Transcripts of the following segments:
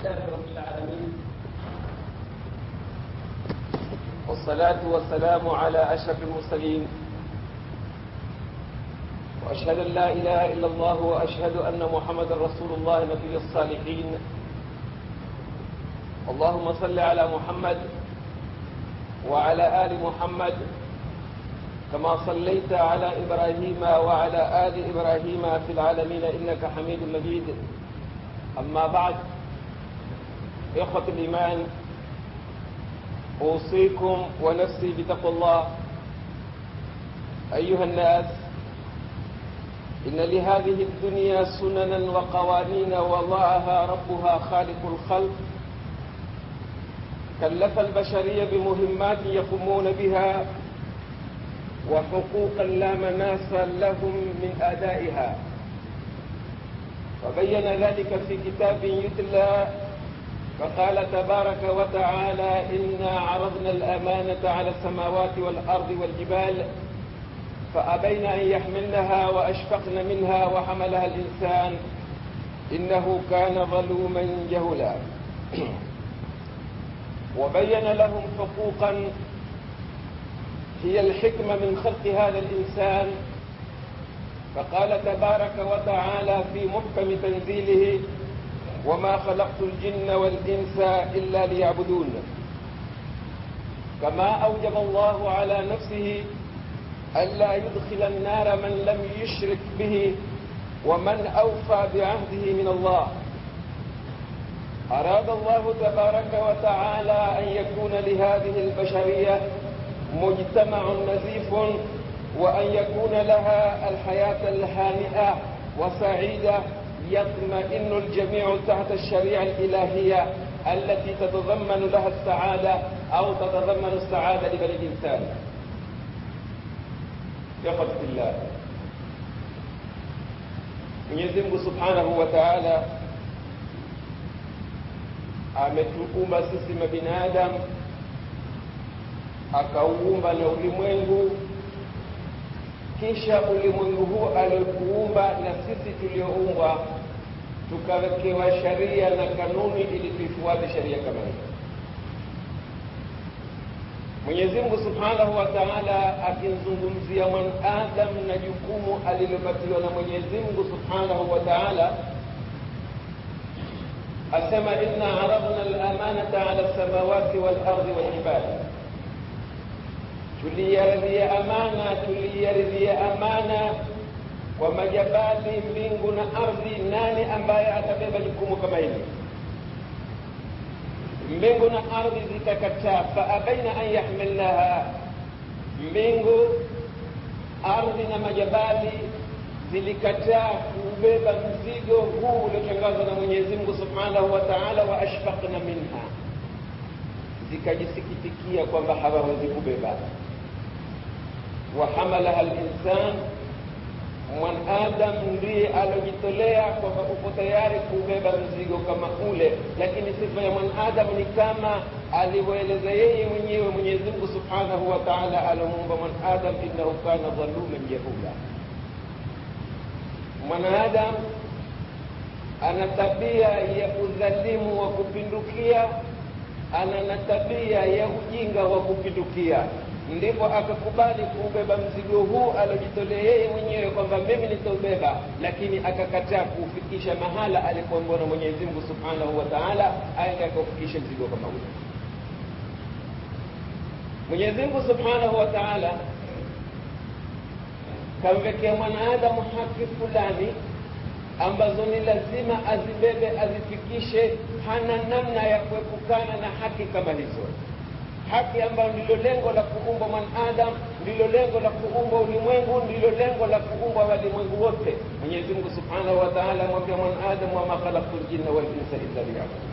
لله رب العالمين والصلاة والسلام على أشرف المرسلين وأشهد أن لا إله إلا الله وأشهد أن محمد رسول الله نبي الصالحين اللهم صل على محمد وعلى آل محمد كما صليت على إبراهيم وعلى آل إبراهيم في العالمين إنك حميد مجيد أما بعد إخوة الإيمان أوصيكم ونفسي بتقوى الله أيها الناس إن لهذه الدنيا سننا وقوانين وضعها ربها خالق الخلق كلف البشرية بمهمات يقومون بها وحقوقا لا مناس لهم من أدائها وبين ذلك في كتاب يتلى فقال تبارك وتعالى إنا عرضنا الأمانة على السماوات والأرض والجبال فأبين أن يحملنها وأشفقن منها وحملها الإنسان إنه كان ظلوما جهولا وبين لهم حقوقا هي الحكمة من خلق هذا الإنسان فقال تبارك وتعالى في محكم تنزيله وما خلقت الجن والإنس إلا ليعبدون كما أوجب الله على نفسه ألا يدخل النار من لم يشرك به ومن أوفى بعهده من الله أراد الله تبارك وتعالى أن يكون لهذه البشرية مجتمع نزيف وأن يكون لها الحياة الهانئة وسعيدة يطمئن الجميع تحت الشريعة الإلهية التي تتضمن لها السعادة أو تتضمن السعادة لبني الإنسان يقف الله Mwenyezi Mungu Subhanahu wa Ta'ala ametuumba sisi mabinadamu akauumba na ulimwengu kisha ulimwengu huu aliokuumba na sisi tulioumbwa tukawekewa sharia na kanuni ili tuifuate sharia kama hiyo Mwenyezi Mungu Subhanahu wa Ta'ala akimzungumzia mwanadamu na jukumu alilopatiwa na Mwenyezi Mungu Subhanahu wa Ta'ala asema inna aradna al-amanata ala as-samawati wal-ardi wal-jibali tuliyaridhia amana tuliyaridhia amana kwa majabali mbingu na ardhi nani ambaye atabeba jukumu kama hili mbingu na ardhi zikakataa faabaina an yahmilnaha mbingu ardhi na majabali zilikataa kubeba mzigo huu uliotangazwa na mwenyezi mungu subhanahu wa taala wa ashfaqna minha zikajisikitikia kwamba hawawezi kubeba wahamalaha linsan mwanadamu ndiye alojitolea kwamba uko tayari kubeba mzigo kama ule lakini sifa ya mwanadamu ni kama alivyoeleza yeye mwenyewe mwenyezi mungu subhanahu wa taala alomuumba mwanadamu innahu kana dhaluman jahula mwanadamu ana tabia ya udhalimu wa kupindukia ana na tabia ya ujinga wa kupindukia ndipo akakubali kuubeba mzigo huu alojitolea yeye mwenyewe kwamba mimi nitaubeba lakini akakataa kuufikisha mahala alipoambiwa na mwenyezi mungu subhanahu wa taala aende akaufikishe mzigo kama ule mwenyezi mungu subhanahu wa taala kamwekea mwanadamu haki fulani ambazo ni lazima azibebe azifikishe hana namna ya kuepukana na haki kama hizo haki ambayo ndilo lengo la kuumbwa mwanadamu ndilo lengo la kuumbwa ulimwengu ndilo lengo la kuumbwa walimwengu wote mwenyezi mungu subhanahu wa taala amwambia mwanadamu wama khalaktu ljinna walinsa illa liyabudun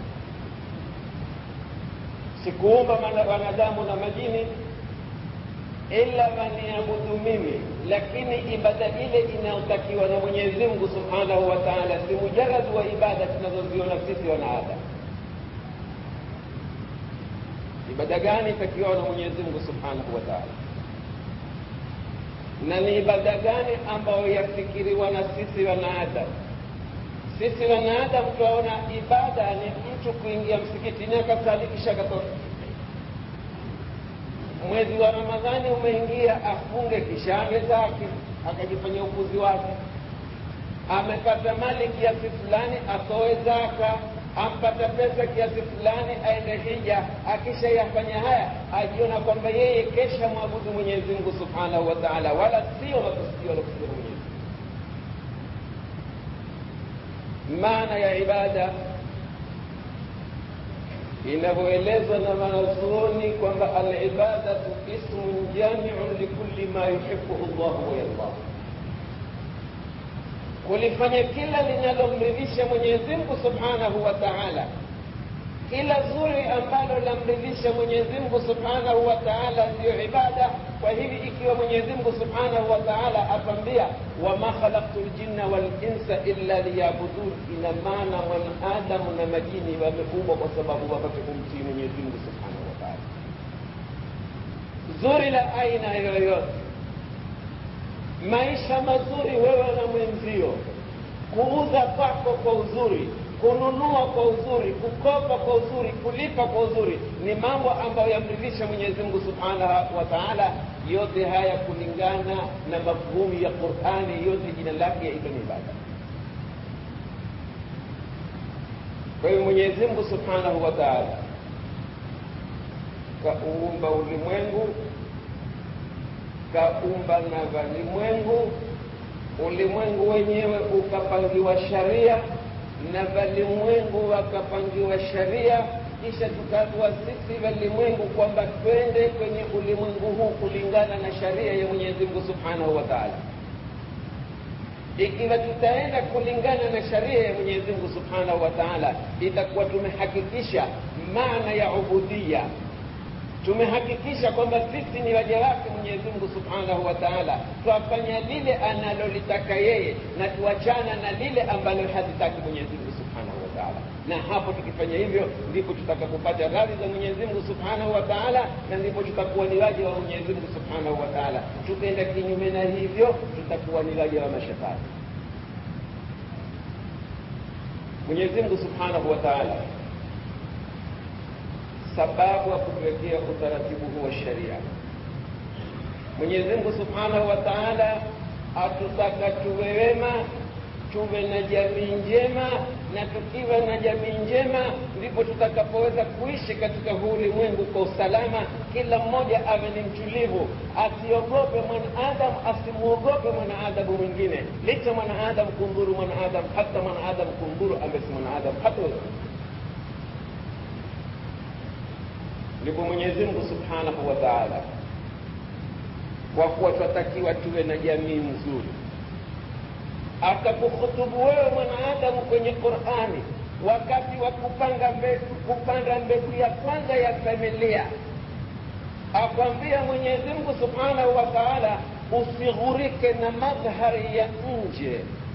sikuumba wanadamu na majini ila waniabudu mimi lakini ibada ile inayotakiwa na mwenyezi mungu subhanahu wa taala si mujaradi wa ibada tunazoziona sisi wanaadamu ibada gani itakiwa na mwenyezi mungu subhanahu wa taala na ni ibada gani ambayo yafikiriwa na sisi wanadamu sisi wanadamu twaona ibada ni mtu kuingia msikitini akasali kisha akatoka mwezi wa ramadhani umeingia afunge kisha ande zake akajifanyia upuzi wake amepata mali kiasi fulani atoe zaka ampata pesa kiasi fulani aende hija akishayafanya haya ajiona kwamba yeye kesha mwabudu mwenyezi mungu subhanahu wa taala wala sio makusudio walokusudia mwenyezi maana ya ibada inavyoelezwa na wanazuoni kwamba alibadatu ismun jamiun likulli ma yuhibuhu llahu wayardah kulifanya kila linalomridhisha mwenyezi mungu subhanahu wa taala kila zuri ambalo lamridhisha mwenyezi mungu subhanahu wa taala ndiyo ibada kwa hivi ikiwa mwenyezi mungu subhanahu wa taala atambia wama khalaktu ljinna walinsa illa liyabudun ina maana mwanadamu na majini wameumbwa kwa sababu wapate kumtii mwenyezi mungu subhanahu wa taala zuri la aina yoyote maisha mazuri wewe na mwenzio kuuza kwako kwa uzuri kununua kwa uzuri kukopa kwa uzuri kulipa kwa uzuri ni mambo ambayo yamridhisha mwenyezi mungu subhanahu wa taala yote haya kulingana na mafhumu ya qurani yote jina lake yaitwa ni ibada kwa hiyo mwenyezi mungu subhanahu wa taala kauumba ulimwengu kaumba na valimwengu ulimwengu wenyewe ukapangiwa sharia na valimwengu wakapangiwa sharia kisha tukaambiwa sisi valimwengu kwamba twende kwenye ulimwengu huu kulingana na sharia ya mwenyezi mungu subhanahu wa taala ikiwa tutaenda kulingana na sharia ya mwenyezi mungu subhanahu wa taala itakuwa tumehakikisha maana ya ubudia tumehakikisha kwamba sisi ni waja wake mwenyezi mungu subhanahu wa taala twafanya lile analolitaka yeye na tuachana na lile ambalo hazitaki mwenyezi mungu subhanahu wa taala na hapo tukifanya hivyo ndipo tutakapopata radhi za mwenyezi mungu subhanahu wa taala na ndipo tutakuwa ni waja wa mwenyezi mungu subhanahu wa taala tukaenda kinyume na hivyo tutakuwa ni waja wa mashetani mwenyezi mungu subhanahu wa taala sababu ya kutuwekea utaratibu huu wa sheria mwenyezi mungu subhanahu wa taala atutaka tuwe wema tuwe na jamii njema na tukiwa na jamii njema ndipo tutakapoweza kuishi katika huu ulimwengu kwa usalama kila mmoja awe ni mtulivu asiogope mwanaadamu asimwogope mwanaadamu mwingine licha mwanaadamu kumdhuru mwanaadamu hata mwanaadamu kumdhuru ambaye si mwanaadamu hata ndipo mwenyezi mungu subhanahu wa taala kwa kuwa twatakiwa tuwe na jamii nzuri akakuhutubu wewe mwanaadamu kwenye qurani wakati wa kupanga mbegu kupanda mbegu ya kwanza ya familia akwambia mwenyezi mungu subhanahu wa taala usighurike na madhari ya nje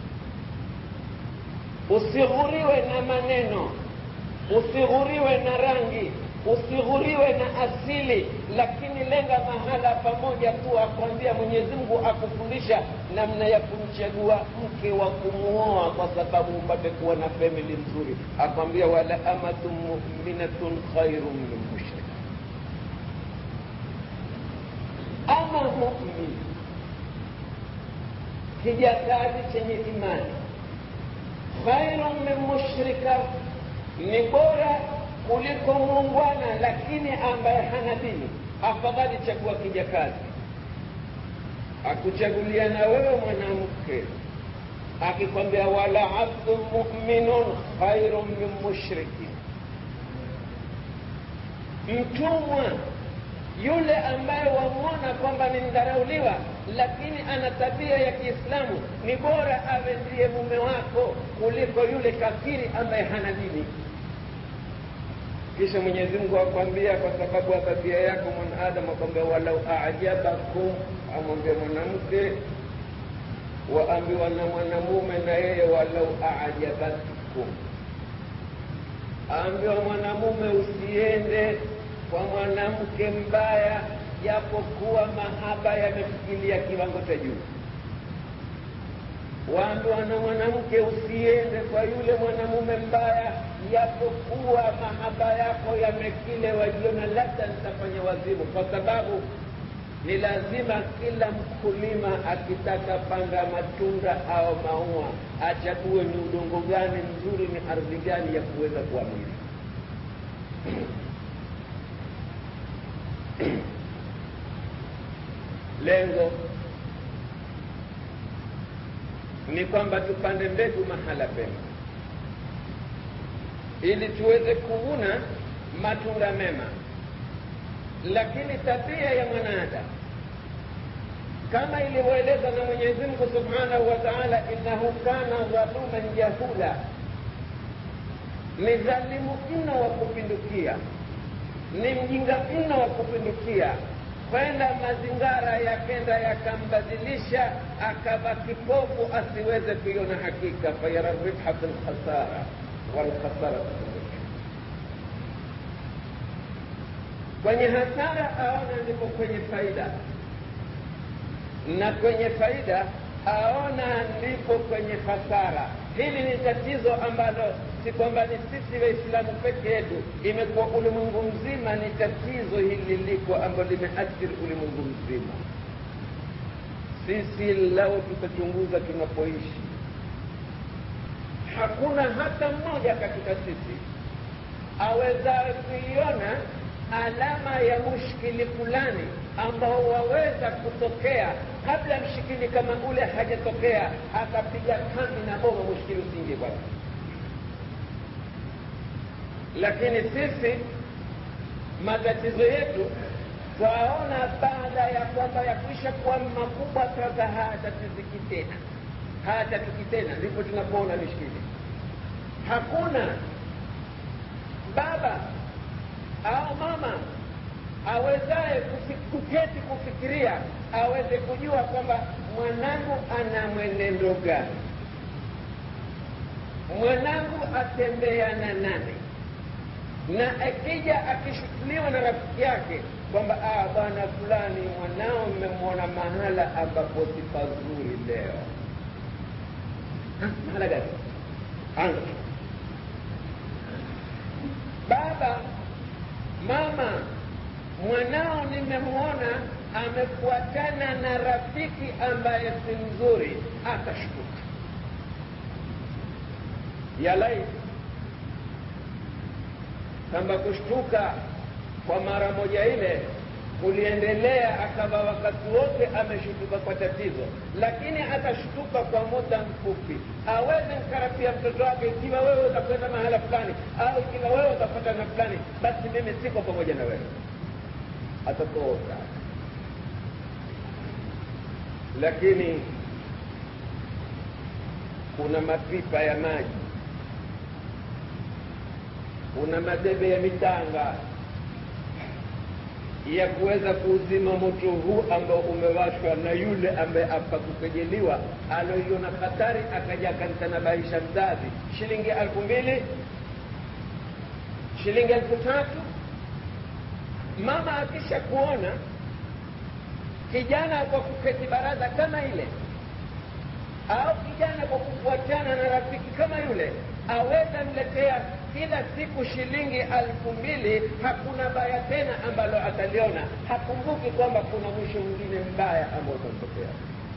usighuriwe na maneno usighuriwe na rangi usighuriwe na asili lakini lenga mahala pamoja tu akwambia mwenyezi mungu akufundisha namna ya kumchagua mke wa kumuoa kwa sababu upate kuwa na famili nzuri akwambia wala amatun muminatun khairun min mushrika ama mumin kijakazi chenye imani khairun min mushrika ni bora kuliko muungwana lakini ambaye hana dini afadhali chagua kijakazi akuchagulia na wewe mwanamke akikwambia wala abdu muminun khairun min mushrikin mtumwa yule ambaye wamwona kwamba ni mdharauliwa lakini ana tabia ya kiislamu ni bora awe ndiye mume wako kuliko yule kafiri ambaye hana dini kisha mwenyezi mungu akwambia kwa sababu ya tabia yako mwanadamu akwambia walau ajabakum amwambia mwanamke waambiwa na mwanamume na yeye walau ajabatkum aambiwa mwanamume usiende kwa mwanamke mbaya japokuwa mahaba yamefikilia kiwango cha juu waambiwa na mwanamke usiende kwa yule mwanamume mbaya yapokuwa mahaba yako yamekile wajiona labda nitafanya wazimu kwa sababu ni lazima kila mkulima akitaka panda matunda au maua achague ni udongo gani mzuri ni ardhi gani ya kuweza kuamili lengo ni kwamba tupande mbegu mahala pema ili tuweze kuvuna matunda mema lakini tabia ya mwanadamu kama ilivyoeleza na mwenyezi mungu subhanahu wa taala innahu kana dhaluman jahula ni dhalimu mno wa kupindukia ni mjinga mno wa kupindukia kwenda mazingara yakenda yakambadilisha akava kipofu asiweze kuiona hakika fayara ribha fi lkhasara walkhasara kwenye hasara aona ndipo kwenye faida na kwenye faida aona ndipo kwenye hasara hili ni tatizo ambalo si kwamba ni sisi waislamu peke yetu imekuwa ulimwengu mzima ni tatizo hili liko ambalo limeathiri ulimwengu mzima sisi lao tutachunguza tunapoishi hakuna hata mmoja katika sisi awezawe kuiona alama ya mushkili fulani ambao waweza kutokea kabla mshikili kama ule hajatokea akapiga kambi na bomo mushkili usingie kwake lakini sisi matatizo yetu twaona baada ya kwamba yakwisha kuwa makubwa sasa hayatatiziki tena hayatatuki tena ndipo tunapoona mishkili hakuna baba au mama awezaye kuketi kufikiria aweze kujua kwamba mwanangu ana mwenendo gani mwanangu atembea na nani na akija akishutuliwa na rafiki yake kwamba ah, bwana fulani mwanao mmemwona mahala ambapo si pazuri leo ha, mahala gani anga baba mama mwanao nimemwona amefuatana na rafiki ambaye si mzuri akashtuka yalai kwamba kushtuka kwa mara moja ile kuliendelea akawa wakati wote ameshtuka kwa tatizo lakini atashtuka kwa muda mfupi aweze mkarapia mtoto wake ikiwa wewe utakwenda mahala fulani au ikiwa wewe utapata na fulani basi mimi siko pamoja na wewe atatoka lakini kuna mapipa ya maji kuna madebe ya mitanga ya kuweza kuuzima moto huu ambao umewashwa na yule ambaye apa kukejeliwa aloiona hatari akaja akanitanabahisha mzazi shilingi elfu mbili shilingi elfu tatu mama akisha kuona kijana kwa kuketi baraza kama ile au kijana kwa kufuatana na rafiki kama yule aweza mletea kila siku shilingi alfu mbili hakuna baya tena ambalo ataliona hakumbuki kwamba kuna mwisho mwingine mbaya ambao utamtokea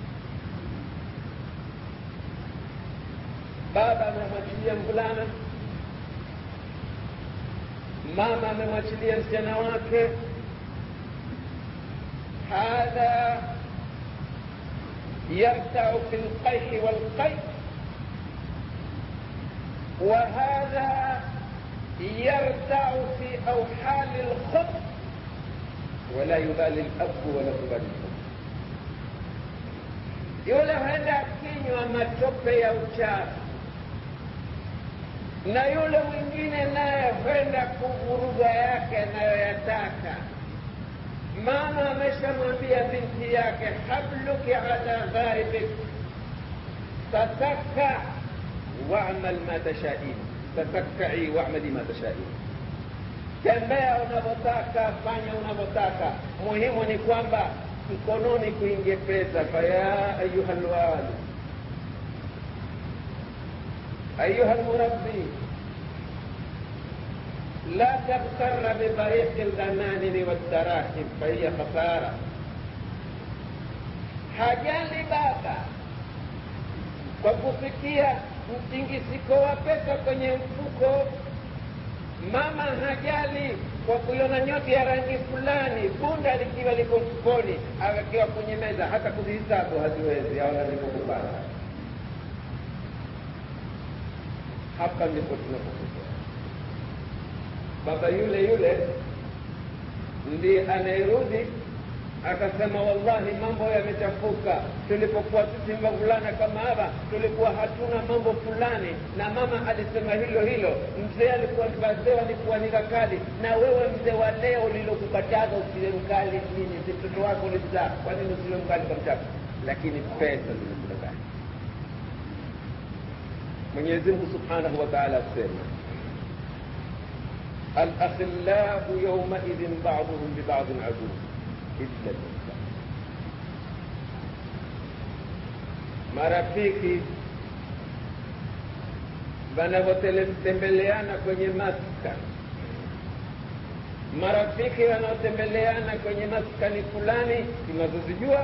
baba amemwachilia mvulana mama amemwachilia msichana wake hadha yartau fi lqaihi walqai وهذا يرتع في أوحال الخط ولا يبالي الأب ولا تبالي الأم yule huenda akinywa matope ya uchafu na yule mwingine naye huenda kuvuruga yake anayoyataka mama ameshamwambia binti yake habluki ala ghaibik tataka واعمل ما تشائين تفكعي واعملي ما تشائين tembea unavyotaka fanya unavyotaka muhimu ni kwamba mkononi kuingie pesa faya ayuha lwali ayuha lmurabbi la taghtarra bitariqi lghananimi waldarahim fahiya khasara hajali baba kwa kufikia mtingisiko wa pesa kwenye mfuko mama hajali kwa kuiona nyoti ya rangi fulani bunda likiwa liko mfukoni awekewa kwenye meza hata kuzihisabu haziwezi aona likokupata hapa ndipo tunapokosea baba yule yule ndiye anayerudi akasema wallahi mambo yamechafuka tulipokuwa sisi wavulana kama hapa tulikuwa hatuna mambo fulani na mama alisema hilo hilo mzee alikuwa wazee walikuwa ni wakali na wewe mzee wa leo lilokukataza usiwe mkali nini si mtoto wako ulizaa kwa nini usiwe mkali kwa mchako lakini pesa zimekudanganya mwenyezi mungu subhanahu wa taala asema alakhillau yaumaidhin baduhum bibadin aduu illa lmuttaqin. Marafiki wanavyotembeleana kwenye maskani, marafiki wanaotembeleana kwenye maskani fulani tunazozijua,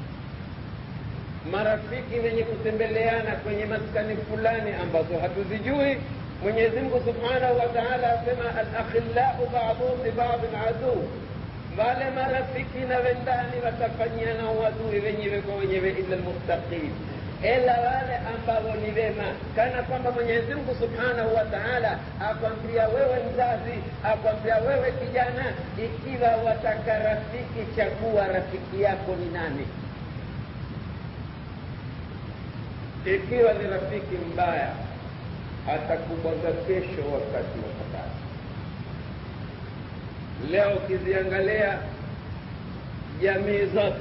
marafiki wenye kutembeleana kwenye maskani fulani ambazo hatuzijui. Mwenyezi Mungu subhanahu wa taala asema alakhillau baduhum libadin aduu wale marafiki na wendani watafanyiana uadui wenyewe kwa wenyewe illa lmuttaqin ila wale ambao ni wema kana kwamba mwenyezi mungu subhanahu wa taala akwambia wewe mzazi akwambia wewe kijana ikiwa wataka rafiki chagua rafiki yako ni nani ikiwa ni rafiki mbaya atakubwaga kesho wakati wa hatari leo ukiziangalia jamii zote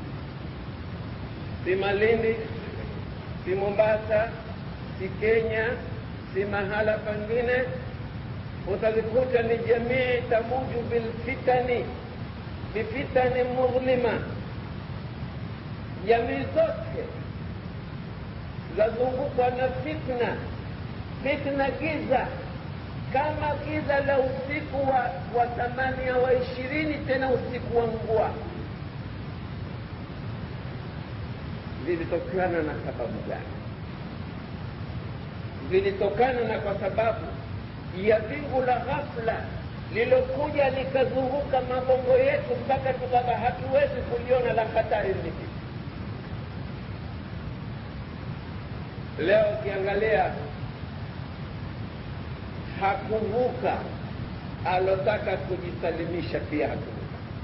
si malindi si mombasa si kenya si mahala pengine utazikuta ni jamii tamuju bilfitani bifitani mudhlima jamii zote zazungukwa na fitna fitna giza kama giza la usiku wa, wa thamania wa ishirini tena usiku wa mvua vilitokana na sababu gani vilitokana na kwa sababu ya wingu la ghafla lilokuja likazunguka mabongo yetu mpaka tukawa hatuwezi kuliona la hatari lipi leo ukiangalia hakuvuka alotaka kujisalimisha pia hakuvuka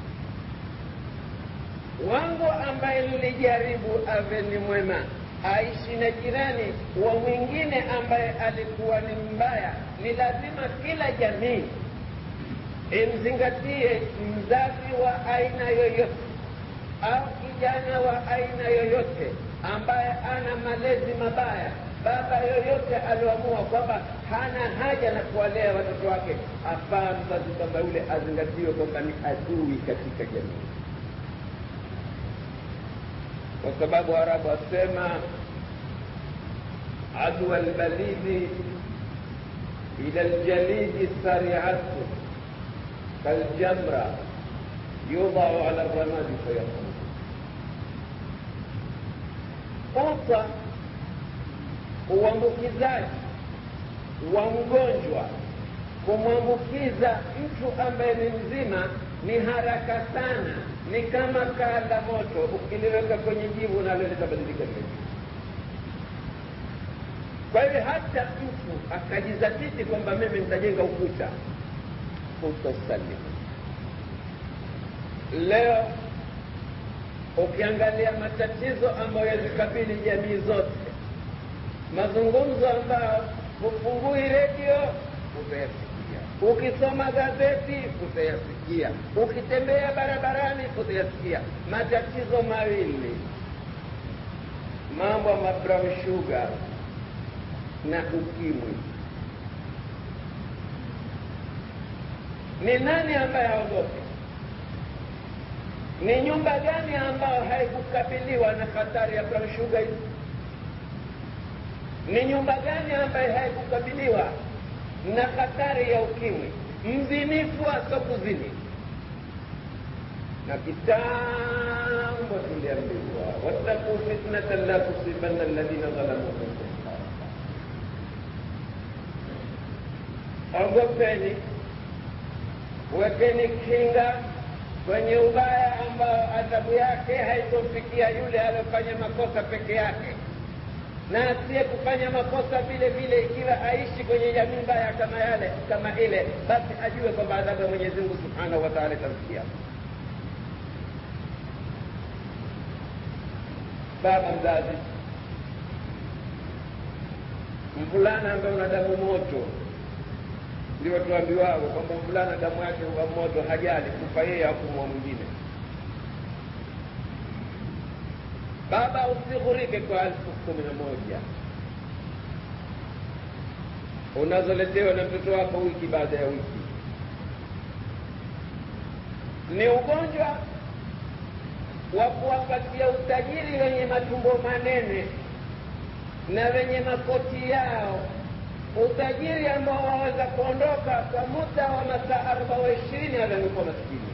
wangu ambaye nilijaribu ave ni mwema aishi na jirani wa mwingine ambaye alikuwa ni mbaya ni lazima kila jamii imzingatie mzazi wa aina yoyote au kijana wa aina yoyote ambaye ana malezi mabaya baba yoyote alioamua kwamba hana haja na kuwalea watoto wake afaa mzazi kwamba yule azingatiwe kwamba ni adui katika jamii kwa sababu arabu wasema adwa lbalidi ila ljalidi sariatu kaljamra yudau ala ramadi fayaqum uta uambukizaji wa mgonjwa kumwambukiza mtu ambaye ni mzima ni haraka sana ni kama kaa la moto ukiliweka kwenye jivu nalo litabadilika vile kwa hivyo hata mtu akajizatiti kwamba mimi nitajenga ukuta utosalimu leo ukiangalia matatizo ambayo yazikabili jamii zote mazungumzo ambayo hufungui redio utayasikia ukisoma gazeti utayasikia ukitembea barabarani utayasikia matatizo mawili mambo ya brown sugar na ukimwi ni nani ambaye haogopi ni nyumba gani ambayo haikukabiliwa na hatari ya brown sugar hizi ni nyumba gani ambaye haikukabiliwa na hatari ya ukimwi mzinifu asokuzini na kitambo tuliambiwa wattaquu fitnatan la tusibanna alladhina dhalamu minkum ogopeni wekeni kinga kwenye ubaya ambao adhabu yake haitomfikia yule aliyofanya makosa peke yake na asiye kufanya makosa vile vile ikiwa aishi kwenye jamii mbaya kama yale kama ile basi ajue kwamba adhabu ya mwenyezi mungu subhanahu wa taala itamfikia baba mzazi mvulana ambaye una damu moto ndio tuambiwao kwamba mvulana damu yake huwa moto hajali kufa yeye au kumwa mwingine baba usighurike kwa elfu kumi na moja unazoletewa na mtoto wako wiki baada ya wiki ni ugonjwa wa kuwapatia utajiri wenye matumbo manene na wenye makoti yao utajiri ambao waweza kuondoka kwa muda wa masaa arba wa ishirini alamekuwa maskini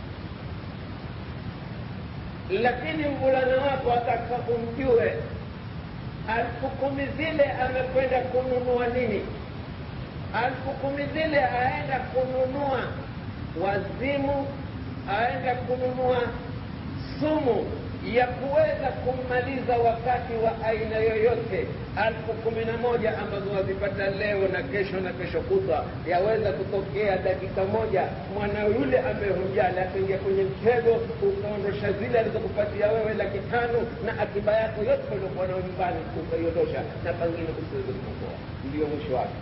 lakini mvulana wako ataka umjue alfu kumi zile amekwenda kununua nini alfu kumi zile aenda kununua wazimu aenda kununua sumu ya kuweza kummaliza wakati wa aina yoyote alfu kumi na moja ambazo wazipata leo na kesho na kesho kutwa yaweza kutokea dakika moja mwana yule ambaye humjali akaingia kwenye mtego ukaondosha zile alizokupatia wewe laki tano na akiba yako yote uliokuwa nayo nyumbani ukaiondosha na pengine usiweze kuokoa ndiyo mwisho wake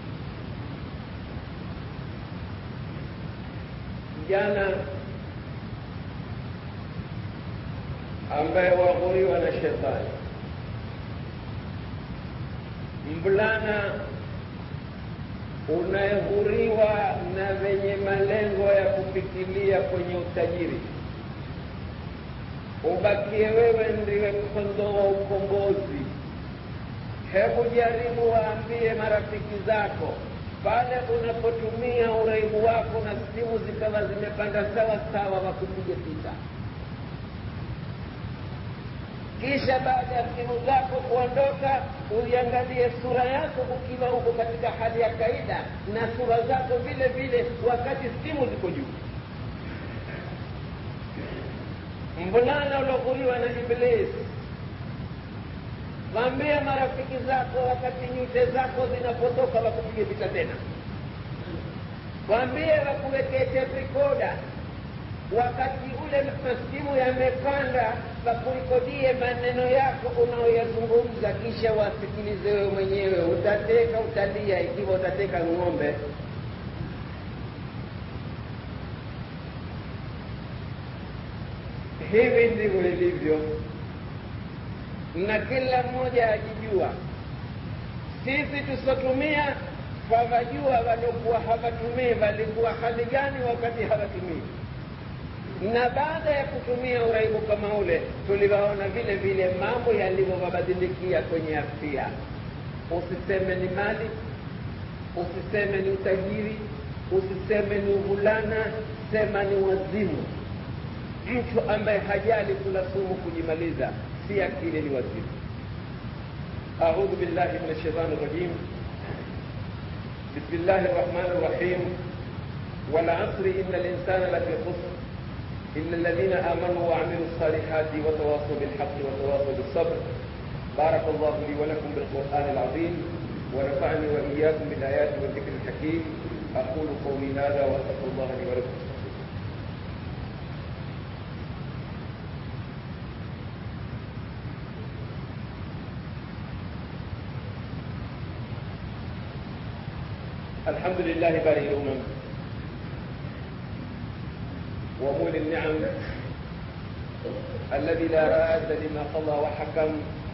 jana ambaye waghuriwa na shetani mvulana unayeghuriwa na wenye malengo ya kufikilia kwenye utajiri ubakie wewe ndiwe mkondoo wa ukombozi hebu jaribu waambie marafiki zako pale unapotumia uraibu wako na simu zikawa zimepanda sawa sawa wakupige picha kisha baada ya simu zako kuondoka uiangalie sura yako ukiwa uko katika hali ya kaida na sura zako vile vile wakati simu ziko juu mvulana ulioghuriwa na iblisi waambie marafiki zako wakati nyute zako zinapotoka wakupige picha tena waambie wakuwekee tape recorder wakati ule masimu yamepanda wakurekodie maneno yako unaoyazungumza kisha wasikilize wewe mwenyewe utateka utalia ikiwa utateka ng'ombe hivi ndivyo ilivyo na kila mmoja ajijua sisi tusiotumia twawajua waliokuwa hawatumii walikuwa hali gani wakati hawatumii na baada ya kutumia uraibu kama ule tuliwaona vile vile mambo yalivyowabadilikia kwenye afya usiseme ni mali usiseme ni utajiri usiseme ni uvulana sema ni wazimu mtu ambaye hajali kula sumu kujimaliza si akili ni wazimu audhu billahi min alshaitani rajim بسم الله الرحمن الرحيم والعصر إن الإنسان لفي خسر إلا الذين آمنوا وعملوا الصالحات وتواصوا بالحق وتواصوا بالصبر بارك الله لي ولكم بالقرآن العظيم ونفعني وإياكم بالآيات والذكر الحكيم أقول قولي هذا وأستغفر الله لي ولكم الحمد لله بارئ الأمم ومولي النعم الذي لا راد لما قضى وحكم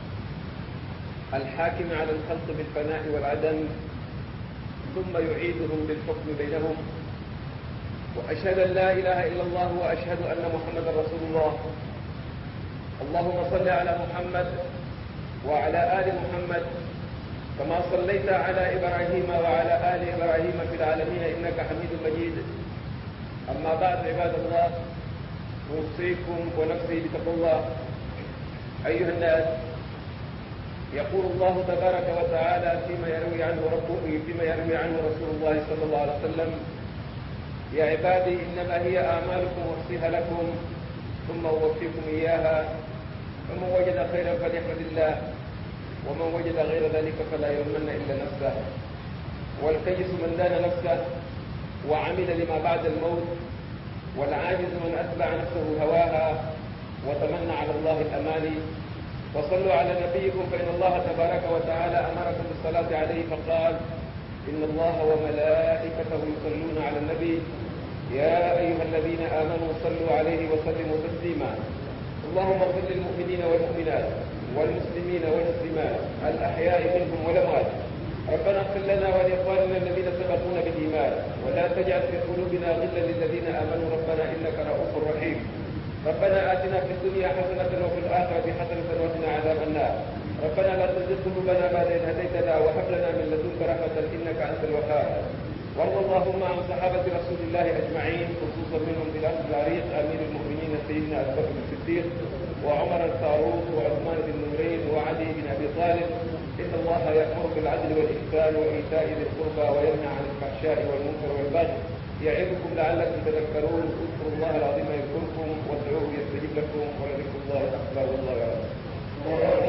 الحاكم على الخلق بالفناء والعدم ثم يعيدهم بالحكم بينهم وأشهد أن لا إله إلا الله وأشهد أن محمدا رسول الله اللهم صل على محمد وعلى آل محمد كما صليت على إبراهيم وعلى آل إبراهيم في العالمين إنك حميد مجيد أما بعد عباد الله أوصيكم ونفسي بتقوى الله أيها الناس يقول الله تبارك وتعالى فيما يروي عنه ربه فيما يروي عنه رسول الله صلى الله عليه وسلم يا عبادي إنما هي أعمالكم أحصيها لكم ثم أوفيكم إياها فمن وجد خيرا فليحمد الله ومن وجد غير ذلك فلا يلومن إلا نفسه والكيس من دان نفسه وعمل لما بعد الموت والعاجز من أتبع نفسه هواها وتمنى على الله الأماني وصلوا على نبيكم فإن الله تبارك وتعالى أمركم بالصلاة عليه فقال إن الله وملائكته يصلون على النبي يا أيها الذين آمنوا صلوا عليه وسلموا تسليما اللهم اغفر للمؤمنين والمؤمنات والمسلمين والمسلمات الأحياء منهم والأموات ربنا اغفر لنا ولإخواننا الذين سبقونا بالإيمان ولا تجعل في قلوبنا غلا للذين آمنوا ربنا إنك رؤوف رحيم ربنا آتنا في الدنيا حسنة وفي الآخرة حسنة وقنا عذاب النار ربنا لا تزغ قلوبنا بعد إذ هديتنا وهب لنا من لدنك رحمة إنك أنت الوهاب وارض اللهم عن صحابة رسول الله أجمعين خصوصا منهم بلال العريق أمير المؤمنين سيدنا أبو بكر الصديق وعمر الفاروق وعثمان بن نورين وعلي بن أبي طالب إن الله يأمر بالعدل والإحسان وإيتاء ذي القربى وينهى عن الفحشاء والمنكر والبغي يعظكم لعلكم تذكرون اذكروا الله العظيم يذكركم وادعوه يستجيب لكم ولذكر الله أكبر والله يعلم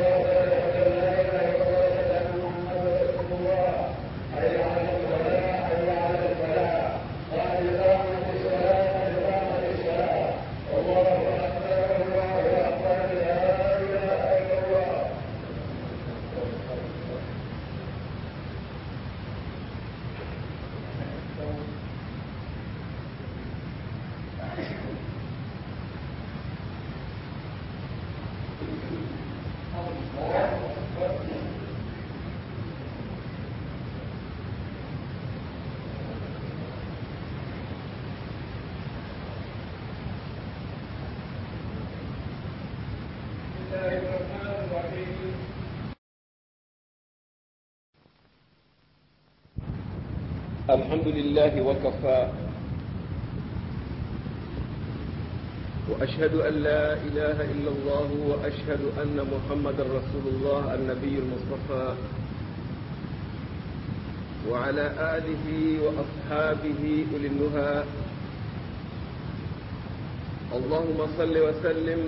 الحمد لله وكفى وأشهد أن لا إله إلا الله وأشهد أن محمد رسول الله النبي المصطفى وعلى آله وأصحابه أولي النهى اللهم صل وسلم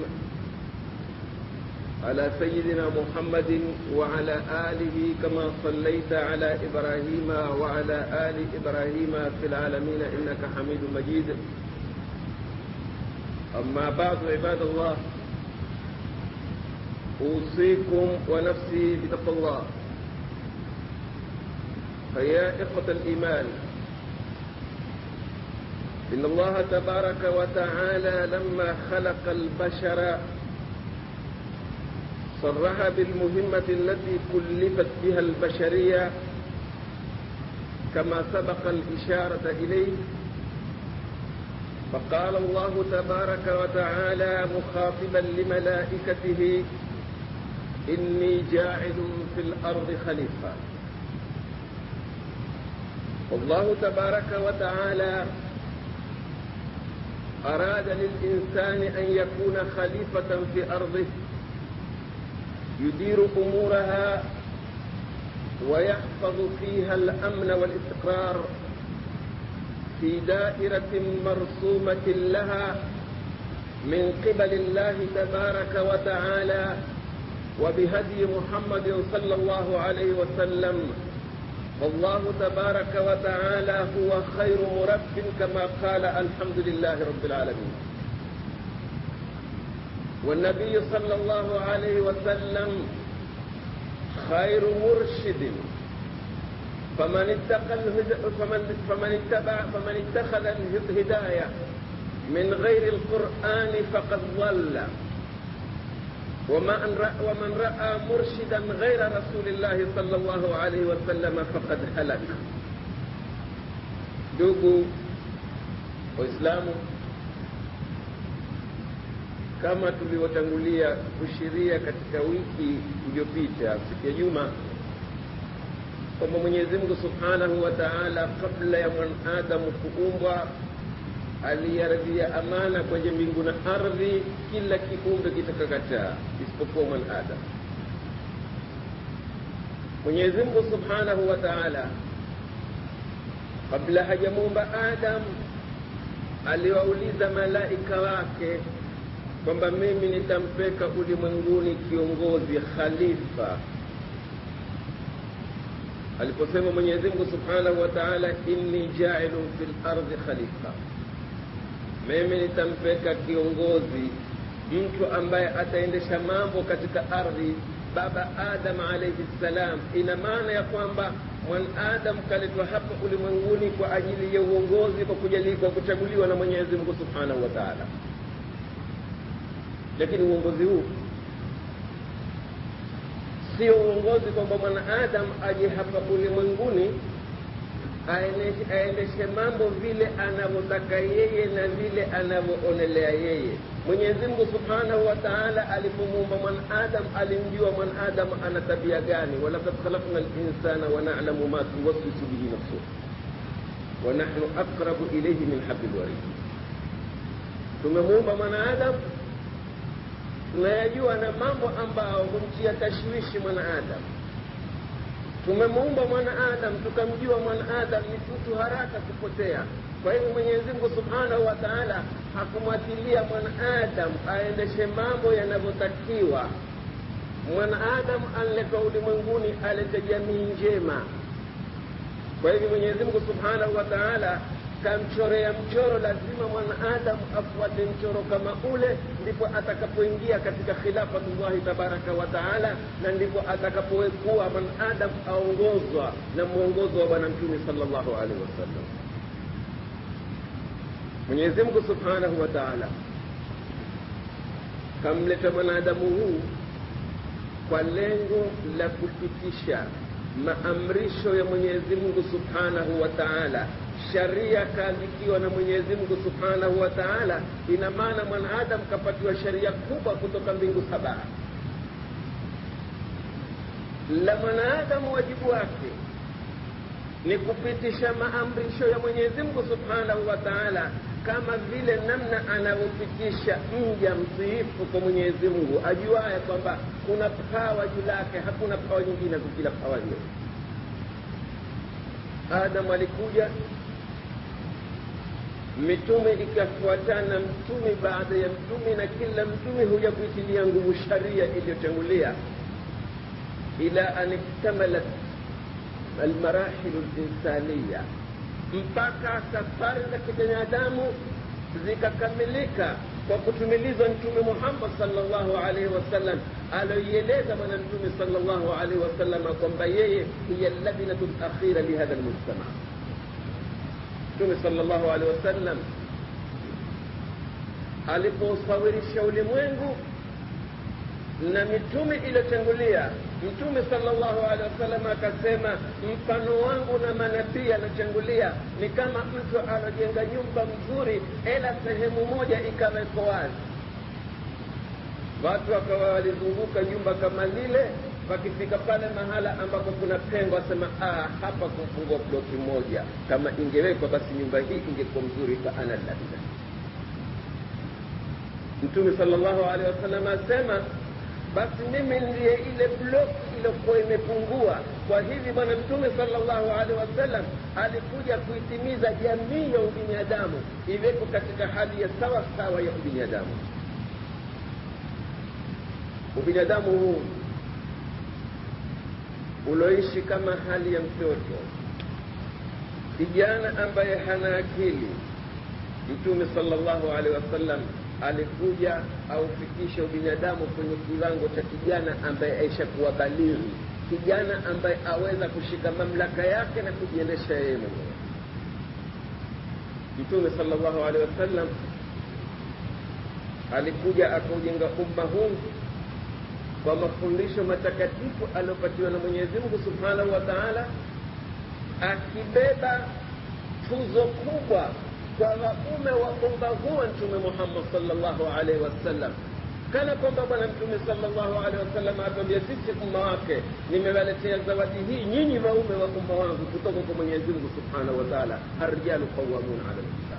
على سيدنا محمد وعلى آله كما صليت على إبراهيم وعلى آل إبراهيم في العالمين إنك حميد مجيد أما بعد عباد الله أوصيكم ونفسي بتقوى الله فيا إخوة الإيمان إن الله تبارك وتعالى لما خلق البشر صرح بالمهمة التي كلفت بها البشرية كما سبق الإشارة إليه فقال الله تبارك وتعالى مخاطبا لملائكته إني جاعل في الأرض خليفة والله تبارك وتعالى أراد للإنسان أن يكون خليفة في أرضه يدير امورها ويحفظ فيها الامن والاستقرار في دائره مرسومه لها من قبل الله تبارك وتعالى وبهدي محمد صلى الله عليه وسلم والله تبارك وتعالى هو خير مرب كما قال الحمد لله رب العالمين والنبي صلى الله عليه وسلم خير مرشد فمن اتقى فمن فمن اتبع فمن اتخذ الهدايه من غير القران فقد ضل ومن رأى, ومن رأى مرشدا غير رسول الله صلى الله عليه وسلم فقد هلك ndugu waislamu kama tulivyotangulia kushiria katika wiki iliyopita siku ya juma kwamba mwenyezi mungu subhanahu wa taala kabla ya mwanadamu kuumbwa aliyaradhia amana kwenye mbingu na ardhi kila kiumbe kitakakataa isipokuwa mwanadamu mwenyezi mungu subhanahu wa taala kabla hajamuumba adamu aliwauliza malaika wake kwamba mimi nitampeka ulimwenguni kiongozi khalifa aliposema mwenyezi mungu subhanahu wa taala inni jailun fi lardhi khalifa mimi nitampeka kiongozi mtu ambaye ataendesha mambo katika ardhi baba adam alaihi ssalam ina maana ya kwamba mwanadamu kaletwa hapa ulimwenguni kwa ajili ya uongozi kwa kujali kwa kuchaguliwa na mwenyezi mungu subhanahu wa taala lakini uongozi huu sio uongozi kwamba mwanadamu aje hapa ulimwenguni aendeshe mambo vile anavyotaka yeye na vile anavyoonelea yeye mwenyezi mungu subhanahu wa taala alipomuumba mwanadamu alimjua mwanadamu ana tabia gani walakad khalakna linsana wanalamu ma tuwaswisu bihi nafsuh wanahnu aqrabu ilaihi min habli lwarid tumemuumba mwanadamu tunayajua na mambo ambayo humtia tashwishi mwanadamu tumemuumba mwanaadamu tukamjua mwanaadamu ni mtu haraka kupotea kwa hivyo mwenyezi mungu subhanahu wa taala hakumwatilia mwanaadamu aendeshe mambo yanavyotakiwa mwanaadamu anletwa ulimwenguni alete jamii njema kwa hivyo mwenyezi mungu subhanahu wa taala kamchorea mchoro lazima mwanaadamu afuate mchoro kama ule ndipo atakapoingia katika khilafatullahi tabaraka wa taala na ndipo atakapokuwa mwanaadamu aongozwa na mwongozo wa bwana mtume salllahu alaihi wasallam mwenyezi mungu subhanahu wa taala kamleta mwanadamu huu kwa lengo la kupitisha maamrisho ya mwenyezi mungu subhanahu wa taala sharia kaandikiwa na mwenyezi mungu subhanahu wa taala ina maana mwanadamu kapatiwa sharia kubwa kutoka mbingu saba la mwanadamu wajibu wake ni kupitisha maamrisho ya mwenyezi mungu subhanahu wa taala kama vile namna anavyopitisha mja mtiifu kwa mwenyezi mungu ajuaye kwamba kuna pawa juu lake hakuna pawa nyingine kukila pawa hiyo adamu alikuja mitume ikafuatana mtume baada ya mtume na kila mtume huja kuitilia nguvu sharia iliyotangulia ila an iktamalat almarahilu linsaniya mpaka safari za kibinadamu zikakamilika kwa kutumilizwa mtume muhammad salllahu alaihi wasallam aloieleza bwana mtume salllahu alaihi wasallama kwamba yeye hiya labinatu lakhira lihadha lmujtama mtume salllahu alehi wasallam alipousawirisha ulimwengu na mitume iliyotangulia mtume salllahu alehi wasallam akasema mfano wangu na manabii aliotangulia ni kama mtu alojenga nyumba mzuri ila sehemu moja ikawekwa wazi watu wakawa walizunguka nyumba kama lile wakifika pale mahala ambapo kuna pengo asema ah, hapa kumfungua ploti moja kama ingewekwa basi nyumba hii ingekuwa mzuri fa ana labda mtume salllahu alehi wasallam asema basi mimi ndiye ile bloki iliyokuwa imepungua kwa hivi bwana mtume salllahu alehi wasallam alikuja kuitimiza jamii ya ubinadamu iweko katika hali ya sawa sawa ya ubinadamu ubinadamu huu uloishi kama hali ya mtoto kijana ambaye hana akili mtume salllahu alehi wasallam alikuja aufikisha ubinadamu kwenye kiwango cha kijana ambaye aishakuwa balighi kijana ambaye aweza kushika mamlaka yake na kujiendesha yeye mwenyewe mtume salllahu alehi wasallam alikuja akaujenga umma huu kwa mafundisho matakatifu aliyopatiwa na mwenyezi mungu subhanahu wa taala akibeba tuzo kubwa kwa waume wa umma huo mtume muhammad salllahu alaihi wasallam kana kwamba bwana mtume sallallahu alaihi wasallam atuambia sisi umma wake nimewaletea zawadi hii nyinyi waume wa umma wangu kutoka kwa mwenyezi mungu subhanahu wa taala arrijalu qawamuna ala lnisa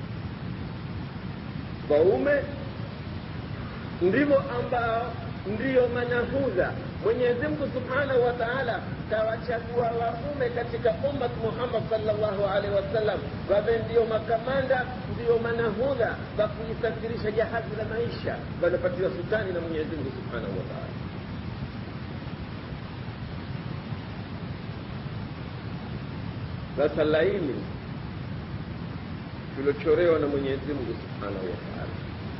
waume ndivyo ambao ndiyo manahudha mwenyezi mungu subhanahu wa taala kawachagua waume katika ummat muhammad salllahu alaihi wasallam wawe ndio makamanda ndio manahudha wa kuisafirisha jahazi la maisha wanapatiwa sultani na mwenyezi mungu subhanahu wa taala sasa laini tulochorewa na mwenyezi mungu subhanahu wa taala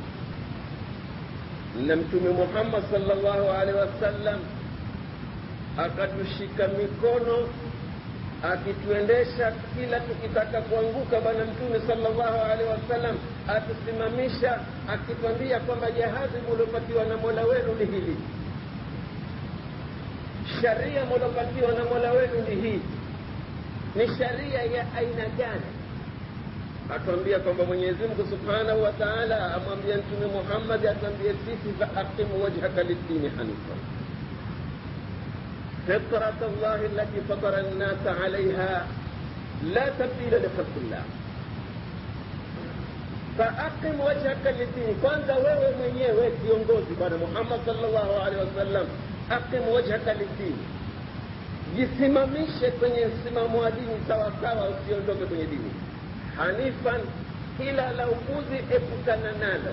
na mtume muhammad salllahu alaihi wasallam akatushika mikono akituendesha kila tukitaka kuanguka bwana mtume salllahu alaihi wasallam atusimamisha akitwambia kwamba jahazi mulopatiwa na mola wenu ni hili sharia mulopatiwa na mola wenu ni hii ni sharia ya aina gani atuambia kwamba mwenyezi mungu subhanahu wa taala amwambia mtume muhammadi atuambie sisi faaqimu wajhaka lidini hanifa فطرة الله التي فطر الناس عليها لا تبديل لخلق الله فأقم وجهك للدين kwanza wewe mwenyewe kiongozi bwana muhammad salllahu alehi wasallam aqim wajhaka lidini jisimamishe kwenye msimamo wa dini sawasawa usiondoke kwenye dini hanifan ila la upuzi epukana nalo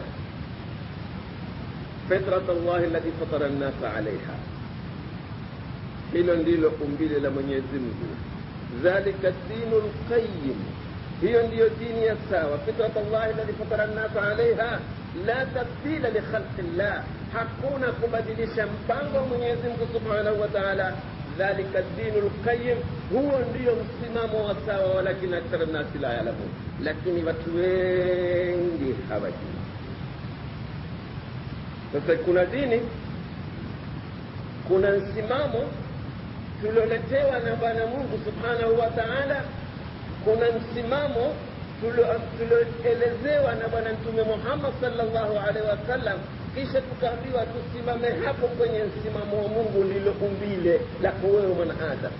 fitrat llahi alladhi fatara nnasa alaiha hilo ndilo umbile la mwenyezi mungu dhalika dinu lqayim hiyo ndiyo dini ya sawa fitrat llahi alladhi fatara nnasa alaiha la tabdila likhalqi llah hakuna kubadilisha mpango wa mwenyezi mungu subhanahu wa taala dhalika dinu lqayim huo ndiyo msimamo wa sawa walakini akthara nnasi la yalamun lakini watu wengi hawajui sasa kuna dini kuna msimamo tulioletewa na bwana mungu subhanahu wa taala kuna msimamo tulioelezewa na bwana mtume muhammad salllahu alaihi wasallam kisha tukaambiwa tusimame hapo kwenye msimamo wa mungu ndilo umbile lako wewe mwanaadamu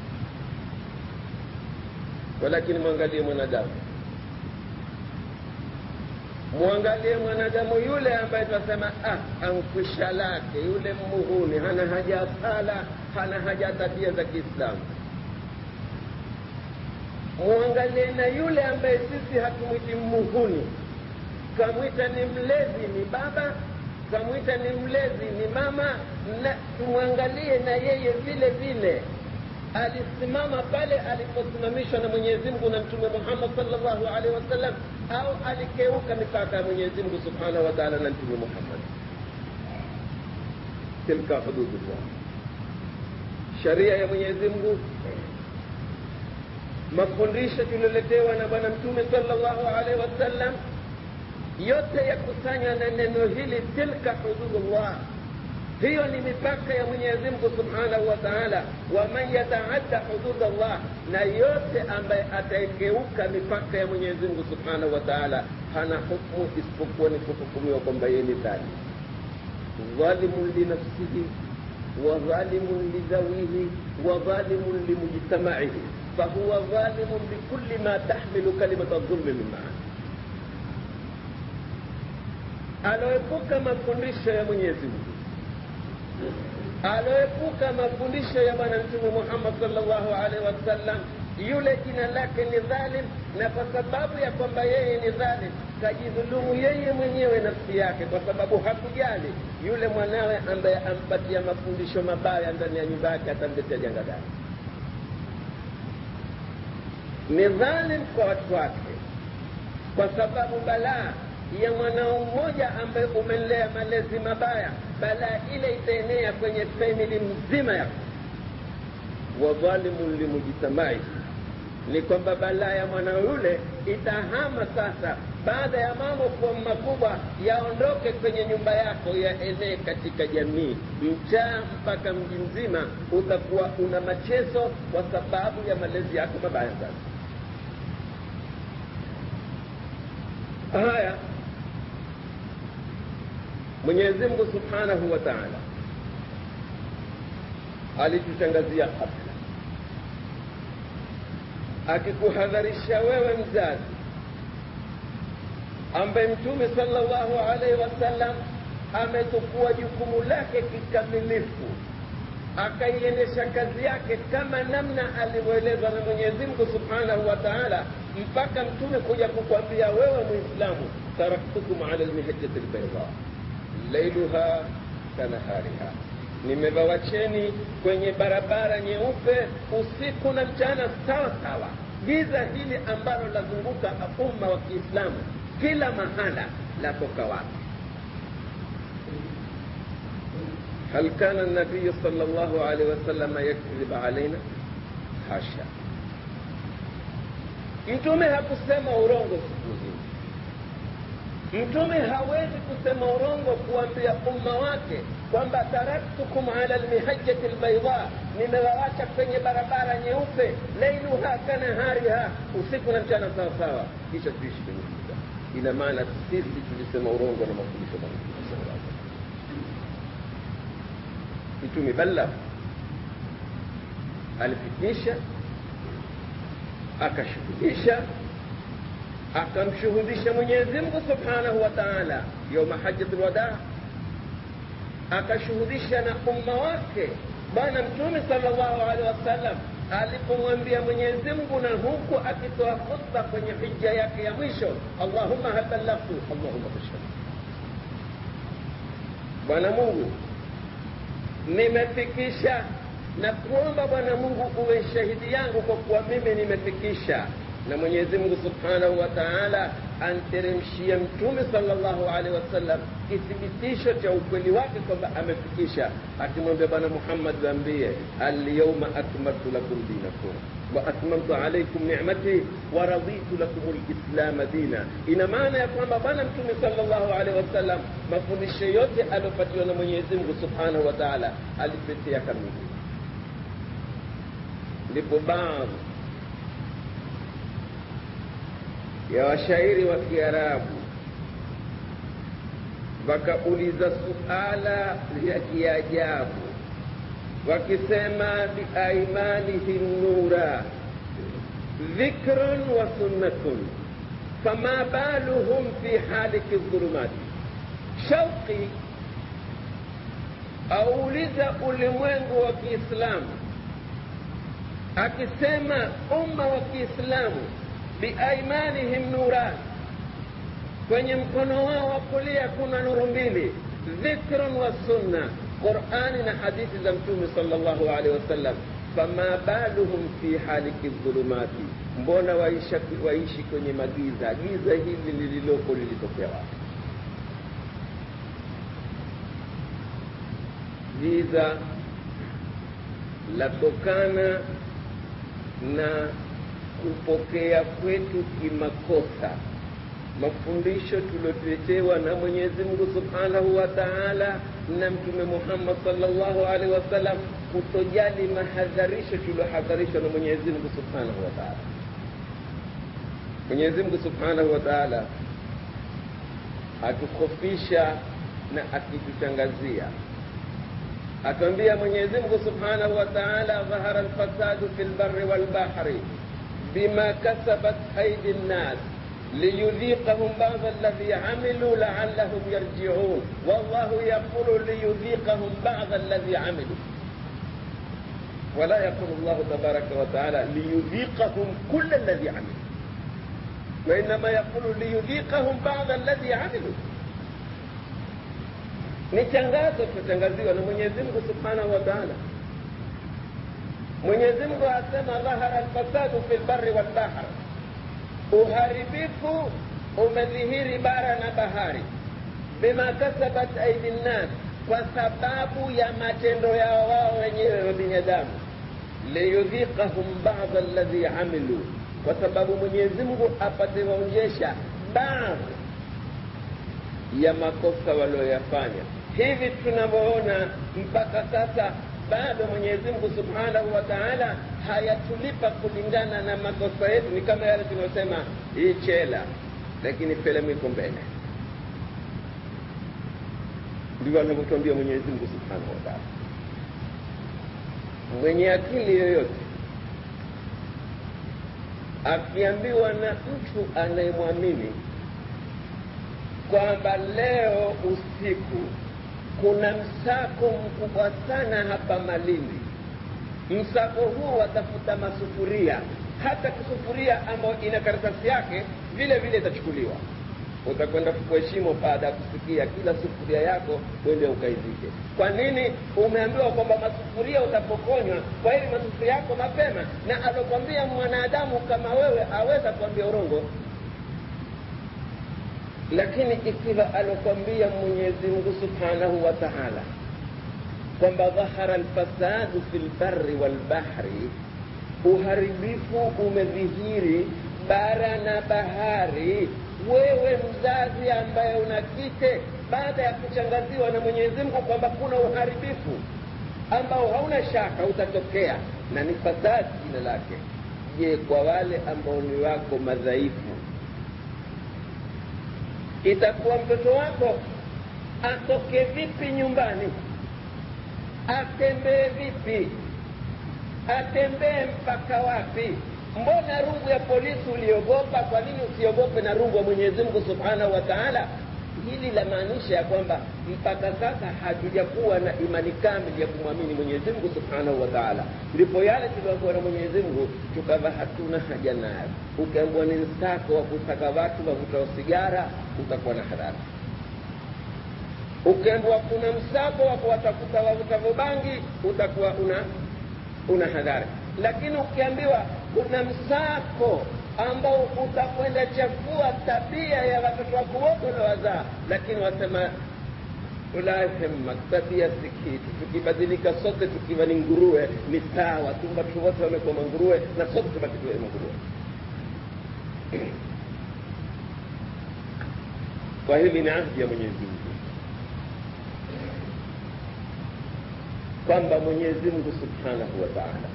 walakini mwangalie mwanadamu mwangalie mwanadamu yule ambaye tunasema ah, ankwisha lake yule muhuni hana haja ya sala hana haja ya tabia za kiislamu mwangalie na yule ambaye sisi hatumwiti muhuni kamwita ni mlezi ni baba kamwita ni mlezi ni mama na tumwangalie na yeye vile vile alisimama pale aliposimamishwa na mwenyezi mungu na mtume muhammad salllahu alaihi wasallam au alikeuka mipaka ya mwenyezi mungu subhanahu wa taala na mtume muhammad tilka hududullah sharia ya mwenyezi mungu mafundisho tulioletewa na bwana mtume salllahu alaihi wasallam yote yakusanywa na neno hili tilka hududullah hiyo ni mipaka ya mwenyezi mungu subhanahu wa taala waman yataadda hudud allah na yote ambaye ataekeuka mipaka ya mwenyezi mungu subhanahu wa taala hana hukmu isipokuwa ni kuhukumiwa kwamba yeye ni dhali dhalimun linafsihi wadhalimun lidhawihi wadhalimun limujtamaihi fahuwa dhalimun bikuli ma tahmilu kalimata dhulmi min maana aloepuka mafundisho ya mwenyezi mungu aloepuka mafundisho ya bwana mtume muhammad salllahu alaihi wasallam yule jina lake ni dhalim na kwa sababu ya kwamba yeye ni dhalim kajidhulumu yeye mwenyewe nafsi yake kwa sababu hakujali yule mwanawe ambaye ampatia mafundisho mabaya ndani ya nyumba yake atamletea janga gani ni dhalim kwa watu wake kwa sababu balaa ya mwanao mmoja ambaye umelea malezi mabaya balaa ile itaenea kwenye famili mzima yako wadhalimun limujtamai ni kwamba balaa ya mwanao yule itahama sasa baada ya mambo kuwa makubwa yaondoke kwenye nyumba yako yaenee katika jamii mchaa mpaka mji mzima utakuwa una machezo kwa sababu ya malezi yako mabaya sasa haya mwenyezi mungu subhanahu wa taala alitutangazia kabla akikuhadharisha wewe mzazi ambaye mtume sallallahu alaihi wasallam ametukua jukumu lake kikamilifu akaiendesha kazi yake kama namna alivyoelezwa na mwenyezi mungu subhanahu wa taala mpaka mtume kuja kukwambia wewe mwislamu taraktukum ala lmihajati lbaida lailuha kanahariha nimewawacheni kwenye barabara nyeupe usiku na mchana sawa sawa giza hili ambalo lazunguka umma wa kiislamu kila mahala latoka wapi هل كان النبي صلى الله عليه وسلم يكذب علينا حاشا mtume hakusema urongo siku hizi mtume hawezi kusema urongo kuambia umma wake kwamba taraktukum ala lmihajati lbaida nimewawacha kwenye barabara nyeupe lailuha kanahariha usiku na mchana sawasawa kisha tuishi kwenye giza ina maana sisi tulisema urongo na mafundisho ya mtume sallallahu alaihi mtume balagh alifikisha akashuhudisha akamshuhudisha mwenyezi mungu subhanahu wa taala yauma hajati lwadaa akashuhudisha na umma wake bwana mtume salllahu alehi wasallam alipomwambia mwenyezi mungu na huku akitoa khutba kwenye hija yake ya mwisho allahumma hal ballaghtu allahumma fashhad bwana mungu nimefikisha na kuomba bwana mungu uwe shahidi yangu kwa kuwa mimi nimefikisha na mwenyezi mungu subhanahu wa taala anteremshia mtume salllahu alehi wasallam kithibitisho cha ukweli wake kwamba amefikisha akimwambia bwana muhammad waambie alyauma akmaltu lakum dinakum wa atmamtu alaikum nicmati wa raditu lakum lislama dina ina maana ya kwamba bwana mtume salllahu alehi wasallam mafundisho yote aliopatiwa na mwenyezi mungu subhanahu wa taala alipetea kamili ndipo baadhi ya washairi wa kiarabu wakauliza suala ya kiajabu wakisema biaimanihim nura dhikrun wa sunnatun fama baluhum fi haliki dhulumati shauqi auliza ulimwengu wa kiislamu akisema umma wa kiislamu biaimanihim nuran kwenye mkono wao wa kulia kuna nuru mbili dhikrun wa sunna qurani na hadithi za mtume salllahu alehi wasallam fama baluhum fi haliki dhulumati mbona waisha, waishi kwenye magiza giza hili lililoko lilitokea wapi giza latokana na kupokea kwetu kimakosa mafundisho tuliotuletewa na mwenyezi mungu subhanahu wa taala na mtume muhammad salllahu alaihi wasallam kutojali mahadharisho tuliohadharishwa na mwenyezi mungu subhanahu wa taala mwenyezi mungu subhanahu wa taala atukhofisha na akitutangazia atwambia mwenyezi mungu subhanahu wa taala dhahara lfasadu fi lbari walbahri bima kasabat aidi nnas liyudhiqahum bada alladhi amilu laallahum yarjiun wallahu yaqulu liyudhiqahum bada alladhi amilu ولا يقول الله تبارك وتعالى ليذيقهم كل الذي عملوا وإنما يقول ليذيقهم بعض الذي عملوا ni tangazo tutangaziwa na mwenyezi mungu subhanahu wa taala mwenyezi mungu asema dhahara lfasadu fi lbari walbahr uharibifu umedhihiri bara na bahari bima kasabat aidi nnas kwa sababu ya matendo yao wao wenyewe wa binadamu liyudhiqahum bada alladhi amilu kwa sababu mwenyezi mungu apate waonyesha baadhi ya makosa walioyafanya hivi tunavyoona mpaka sasa bado mwenyezi mungu subhanahu wa taala hayatulipa kulingana na makosa yetu ni kama yale tunayosema hii chela lakini filamu iko mbele ndivyo anavyotuambia mwenyezi mungu subhanahu wa taala mwenye akili yoyote akiambiwa na mtu anayemwamini kwamba leo usiku kuna msako mkubwa sana hapa Malindi. Msako huu watafuta masufuria, hata kisufuria ambayo ina karatasi yake vile vile itachukuliwa. Utakwenda kuheshimu baada ya kusikia kila sufuria yako uende ukaizike. Kwa nini? Umeambiwa kwamba masufuria utapokonywa, kwa hili masufuria yako mapema, na alokwambia mwanadamu kama wewe aweza kuambia urongo lakini ikiwa alokwambia Mwenyezi Mungu Subhanahu wa Ta'ala kwamba dhahara alfasadu fi lbarri walbahri, uharibifu umedhihiri bara na bahari, wewe mzazi ambaye una kike, baada ya kuchangaziwa na Mwenyezi Mungu kwamba kuna uharibifu ambao hauna shaka utatokea na ni fasadi jina lake, je, kwa wale ambao ni wako madhaifu itakuwa mtoto wako atoke vipi nyumbani, atembee vipi, atembee mpaka wapi? Mbona rungu ya polisi uliogopa? Kwa nini usiogope na rungu ya Mwenyezi Mungu Subhanahu wa Ta'ala? Hili lamaanisha ya kwamba mpaka sasa hatujakuwa na imani kamili ya kumwamini Mwenyezi Mungu Subhanahu wa Ta'ala. Ndipo yale tuliokuwa na Mwenyezi Mungu tukawa hatuna haja nayo. Ukiambiwa ni msako wa kutaka watu wavutao sigara, utakuwa na hadhara. Ukiambiwa kuna msako wa kuwatafuta wavutavyo bangi, utakuwa una una hadhara. Lakini ukiambiwa kuna msako ambao utakwenda chafua tabia ya watoto wako wote uliowazaa, lakini wasema ulahemma tabia si kitu, tukibadilika sote tukiwa ni nguruwe ni sawa tu, watu wote wamekuwa manguruwe na sote tubaki tuwe manguruwe. Kwa hili ni ahdi ya Mwenyezi Mungu kwamba Mwenyezi Mungu Subhanahu wa Ta'ala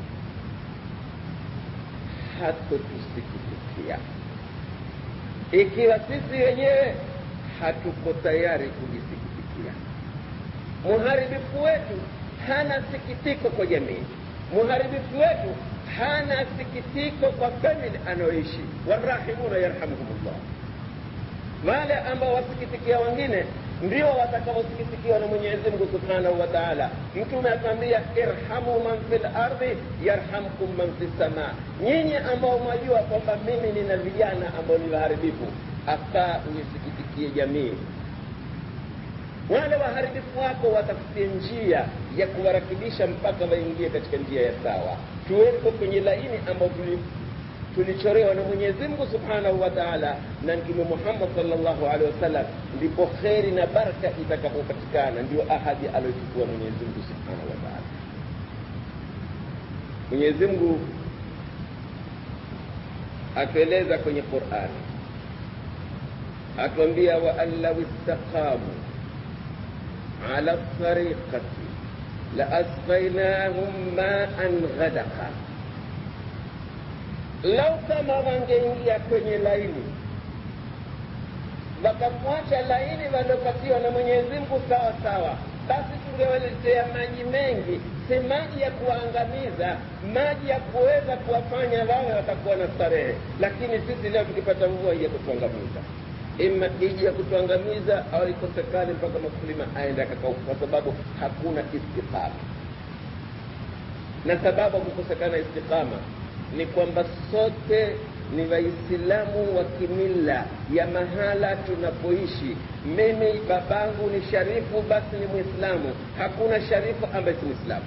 hatotusikitikia ikiwa sisi wenyewe hatuko tayari kujisikitikia. Muharibifu wetu hana sikitiko kwa jamii, muharibifu wetu hana sikitiko kwa famili anayoishi. Warahimuna yarhamuhumullah, wale ambao wasikitikia wengine ndio watakaosikitikiwa na Mwenyezi Mungu Subhanahu wa Ta'ala. Mtume akwambia, irhamu man fil ardi yarhamkum man fis sama, nyinyi ambao mwajua kwamba mimi nina vijana ambao ni waharibifu, afaa uisikitikie jamii. Wale waharibifu wako watafutie njia ya kuwarakibisha mpaka waingie katika njia ya sawa. Tuweko kwenye laini ambao tuli tulichorewa na Mwenyezi Mungu Subhanahu wa Ta'ala na Mtume Muhammad sallallahu alaihi wasallam, ndipo kheri na baraka itakapopatikana. Ndio ahadi aliyochukua Mwenyezi Mungu Subhanahu wa Ta'ala. Mwenyezi Mungu atueleza kwenye Qur'ani, atuambia wa an law istaqamu ala tariqati la asqainahum ma'an ghadaqa lau kama wangeingia kwenye laini wakafuata laini waliopatiwa na Mwenyezi Mungu sawa sawa, basi tungewaletea maji mengi, si maji ya kuwaangamiza, maji ya kuweza kuwafanya wawe watakuwa na starehe. Lakini sisi leo tukipata mvua hii ya kutuangamiza, ima iji ya kutuangamiza au ikosekane mpaka mkulima aende akakauka, kwa sababu hakuna istiqama. Na sababu ya kukosekana istiqama ni kwamba sote ni Waislamu wa kimila ya mahala tunapoishi. Mimi babangu ni Sharifu, basi ni Mwislamu. Hakuna Sharifu ambaye si Mwislamu.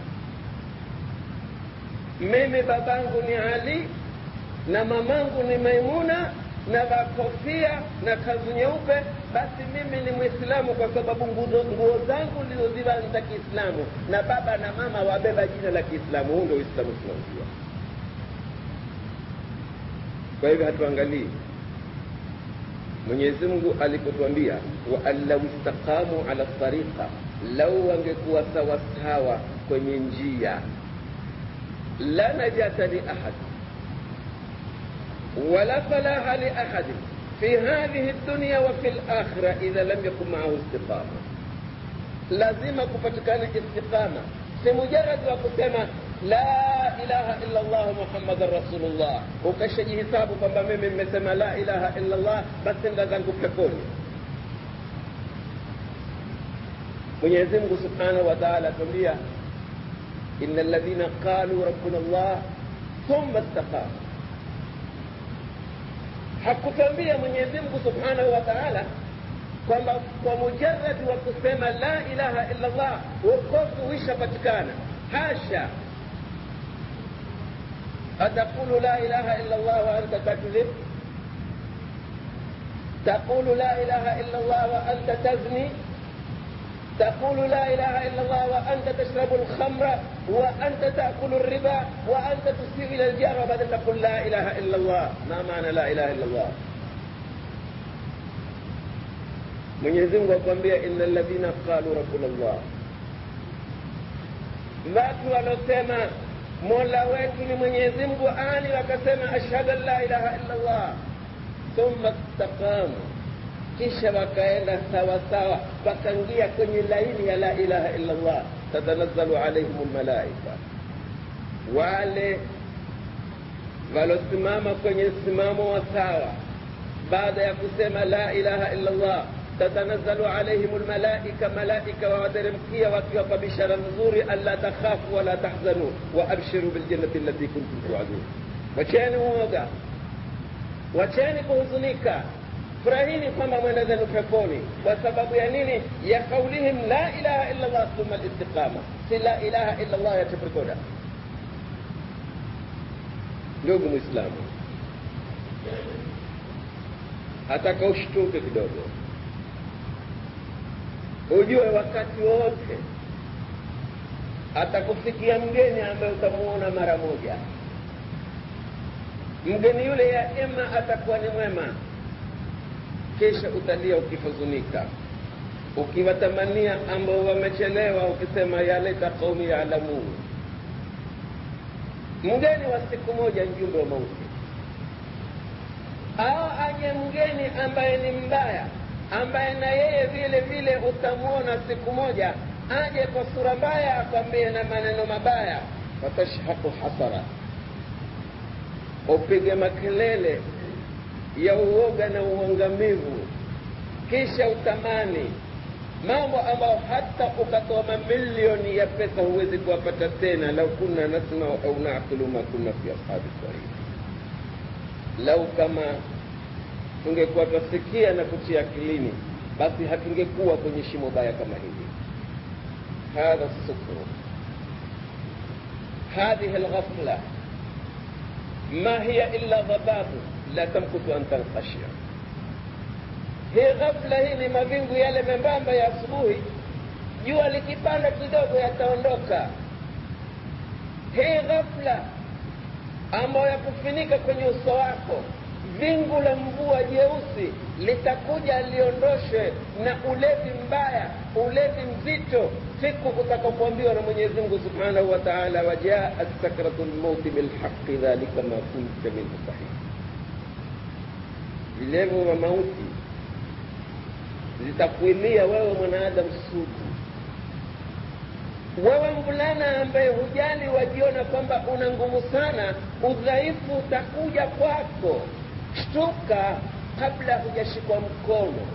Mimi babangu ni Ali na mamangu ni Maimuna na vakofia na kanzu nyeupe, basi mimi ni Mwislamu kwa sababu nguo zangu ndizoziva za Kiislamu na baba na mama wabeba jina la Kiislamu. Huu ndio Uislamu tunaojua. Kwa hivyo hatuangalii. Mwenyezi Mungu alipotuambia wa allau istaqamu ala tariqa, lau wangekuwa sawasawa kwenye njia, la najata li ahad wala falaha li ahadin fi hadhihi dunya wa fi lakhira idha lam yakun maahu istiqama, lazima kupatikana istiqama si mujaradi wa kusema la ilaha illa llah muhammadan rasulullah ukashajihisabu kwamba mimi mmesema la ilaha illa llah basi nda zangu peponi mwenyezi mungu subhanahu wa taala atuambia ina alladhina qalu rabbuna llah thumma istaqamu hakutambia mwenyezi mungu subhanahu wa taala kwamba kwa mujaradi wa kusema la ilaha illa llah wokovu huishapatikana hasha ataqulu la ilaha illa llah wa anta takdhib تقول لا إله إلا الله وأنت تزني تقول لا إله إلا الله وأنت تشرب الخمر وأنت تأكل الربا وأنت تسيء إلى الجار وبعدين تقول لا إله إلا الله ما معنى لا إله إلا الله Mwenyezi Mungu akwambia inna alladhina qalu rabbuna Allah, watu walosema mola wetu ni Mwenyezi Mungu ani wakasema ashhadu an la ilaha illa Allah thumma istaqamu, kisha wakaenda sawa sawa, wakaingia kwenye laini ya la ilaha illa Allah, tatanazzalu alaihim lmalaika, wale walosimama kwenye msimamo wa sawa baada ya kusema la ilaha illa Allah tatanazzalu alaihim lmalaika, malaika wawateremkia wakiwapa bishara nzuri, alla takhafu wala tahzanu wa abshiru biljannati allati kuntum tuadun, wacheni uoga, wacheni kuhuzunika, furahini kwamba mwenda zenu peponi. Kwa sababu ya nini? Ya kaulihim la ilaha illa Allah thumma listiqama, si la ilaha illa Allah ya teprekoda. Ndugu Mwislamu, hataka ushtuke kidogo ujue wakati wote atakufikia mgeni ambaye utamuona mara moja. Mgeni yule ya ima atakuwa ni mwema, kisha utalia ukihuzunika, ukiwatamania ambao wamechelewa, ukisema ya laita qaumi yaalamun. Mgeni wa siku moja, mjumbe wa mauti, au aje mgeni ambaye ni mbaya ambaye na yeye vile vile utamwona siku moja aje kwa sura mbaya akwambie na maneno mabaya, watashhaku hasara, upige makelele ya uoga na uangamivu, kisha utamani mambo ambayo hata ukatoa mamilioni ya pesa huwezi kuwapata tena. lau kunna nasmau au naqilu ma kunna fi ashabi sarir, lau kama tungekuwa twasikia na kutia akilini, basi hatungekuwa kwenye shimo baya kama hili. hadha sukru hadhihi lghafla ma hiya illa dhababu la tamkutu an tanqashia. Hii ghafla hii ni mawingu yale membamba ya asubuhi, jua likipanda kidogo yataondoka. Hii ghafla ambayo yakufinika kwenye uso wako wingu la mvua jeusi litakuja liondoshwe na ulevi mbaya, ulevi mzito, siku utakapoambiwa na Mwenyezi Mungu subhanahu wa taala, wajaat sakratu lmauti bilhaqi dhalika ma kunta minhu tahid, vilevo vya mauti zitakuilia wewe mwanadamu sugu, wewe mvulana ambaye hujali, wajiona kwamba una nguvu sana, udhaifu utakuja kwako. Shtuka kabla hujashikwa mkono,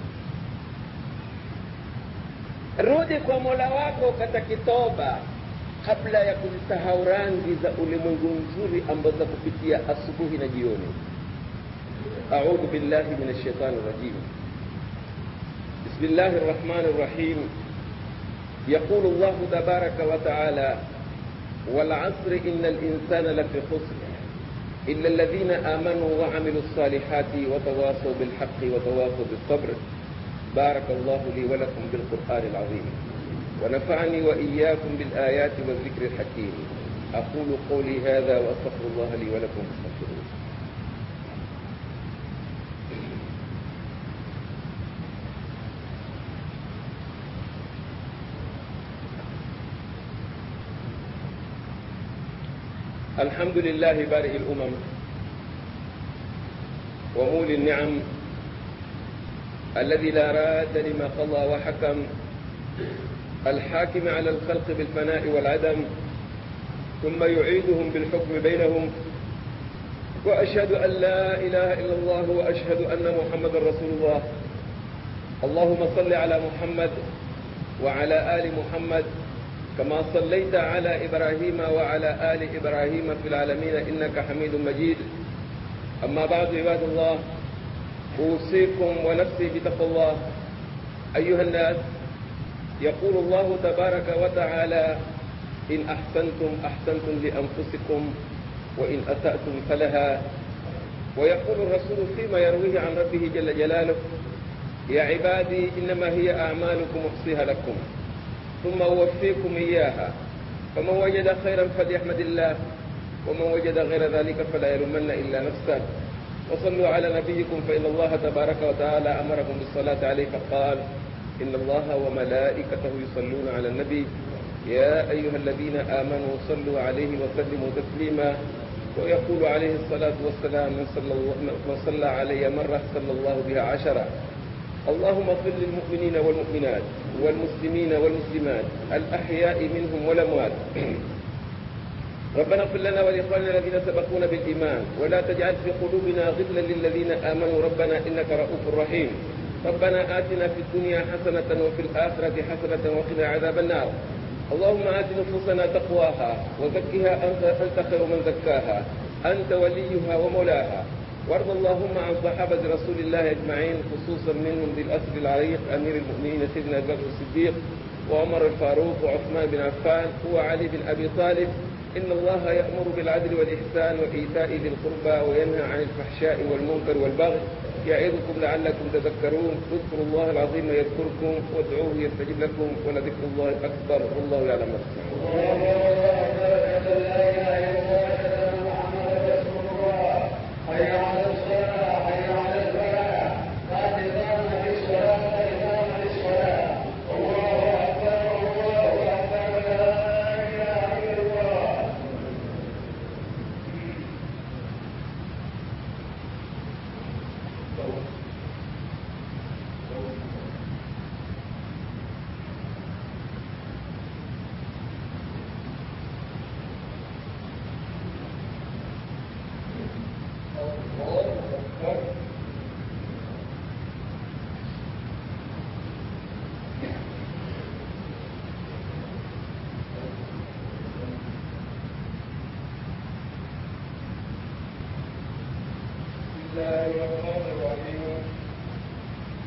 rudi kwa mola wako katakitoba kabla ya kuzisahau rangi za ulimwengu mzuri ambazo za kupitia asubuhi na jioni. audhu billahi min alshaitani rajim bismillahi rrahmani rrahim yaqulu llahu tabaraka wa taala والعصر إن الإنسان لفي خسر إلا الذين آمنوا وعملوا الصالحات وتواصوا بالحق وتواصوا بالصبر بارك الله لي ولكم بالقرآن العظيم ونفعني وإياكم بالآيات والذكر الحكيم أقول قولي هذا وأستغفر الله لي ولكم فاستغفروه الحمد لله بارئ الأمم ومولي النعم الذي لا راد لما قضى وحكم الحاكم على الخلق بالفناء والعدم ثم يعيدهم بالحكم بينهم وأشهد أن لا إله إلا الله وأشهد أن محمد رسول الله اللهم صل على محمد وعلى آل محمد كما صليت على إبراهيم وعلى آل إبراهيم في العالمين إنك حميد مجيد أما بعد عباد الله أوصيكم ونفسي بتقوى الله أيها الناس يقول الله تبارك وتعالى إن أحسنتم أحسنتم لأنفسكم وإن أسأتم فلها ويقول الرسول فيما يرويه عن ربه جل جلاله يا عبادي إنما هي أعمالكم أحصيها لكم ثم أوفيكم إياها فمن وجد خيرا فليحمد الله ومن وجد غير ذلك فلا يلومن إلا نفسه وصلوا على نبيكم فإن الله تبارك وتعالى أمركم بالصلاة عليه فقال إن الله وملائكته يصلون على النبي يا أيها الذين آمنوا صلوا عليه وسلموا تسليما ويقول عليه الصلاة والسلام من صلى, من صلى علي مرة صلى الله بها عشرة اللهم اغفر للمؤمنين والمؤمنات والمسلمين والمسلمات الأحياء منهم والأموات ربنا اغفر لنا ولإخواننا الذين سبقونا بالإيمان ولا تجعل في قلوبنا غلا للذين آمنوا ربنا إنك رؤوف رحيم ربنا آتنا في الدنيا حسنة وفي الآخرة حسنة وقنا عذاب النار اللهم آت نفوسنا تقواها وزكها أنت أنت خير من زكاها أنت وليها ومولاها وارض اللهم عن صحابة رسول الله أجمعين خصوصا منهم ذي الأسر العريق أمير المؤمنين سيدنا أبي بكر الصديق وعمر الفاروق وعثمان بن عفان وعلي بن أبي طالب إن الله يأمر بالعدل والإحسان وإيتاء ذي القربى وينهى عن الفحشاء والمنكر والبغي يعظكم لعلكم تذكرون اذكروا الله العظيم يذكركم وادعوه يستجب لكم ولذكر الله أكبر والله يعلم ما تصنعون حي على الصلاة حي على الفلاح قد قامت الصلاة قد قامت الصلاة الله أكبر الله أكبر لا إله إلا الله بسم الله الرحمن